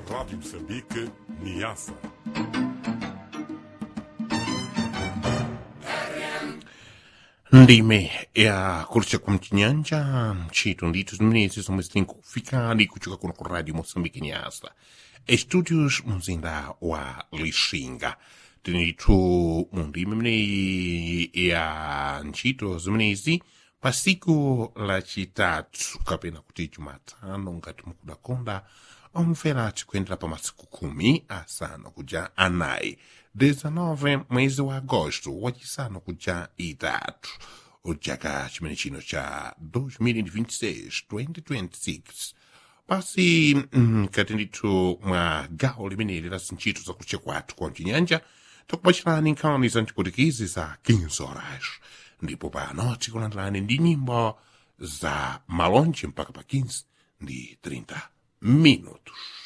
Rádio Moçambique, Niassa. ndime ya kurcha kwa mchinyanja mchito ndito zimenezi zomwe zili nkufikani kuchoka kuno ku radio moçambique nyasa estudios mzinda wa lixinga tinitu mu ndime imeneyi ya ntchito zimenezi pa siku lacitatu kapena kuti jumatano ngati mukudakonda omvera tikuyendera pa masiku khumi asanu kuja anayi 19 mwezi wa agosto wachisanu kuja itatu chaka chimene chino cha 2026 2026 pasi mkati ndithu mwa gawo limeneli la zintchito zakutche kwathu kwa mchinyanja takupachirani nkhani za mchiputikizi za 15 horas ndipo pano tikulandirani ndi nyimbo za malonje mpaka pa 15 ndi 30 minutos